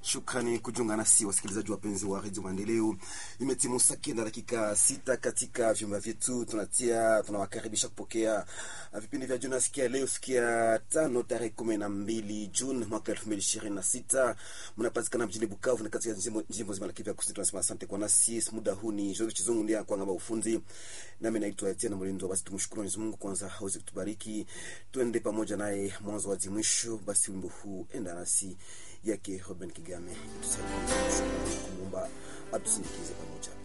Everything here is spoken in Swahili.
Shukrani kujiunga nasi wasikilizaji wapenzi wa redio Maendeleo. Imetimu saa kenda dakika sita katika vyumba vyetu, tunatia tunawakaribisha kupokea vipindi vya jioni. Sikia leo, sikia tano tarehe kumi na mbili Juni mwaka elfu mbili ishirini na sita mnapatikana mjini Bukavu na katika jimbo zima la Kivu Kusini. Tunasema asante kwa nasi muda huu. Ni Jori Chizungu ndiye kwangaba ufundi, nami naitwa Etienne Mlindo. Basi tumshukuru Mwenyezi Mungu kwanza aweze kutubariki, tuende pamoja naye mwanzo hadi mwisho. Basi wimbo huu enda nasi yake Robin Kigame itusaidie kumwomba atusindikize pamoja.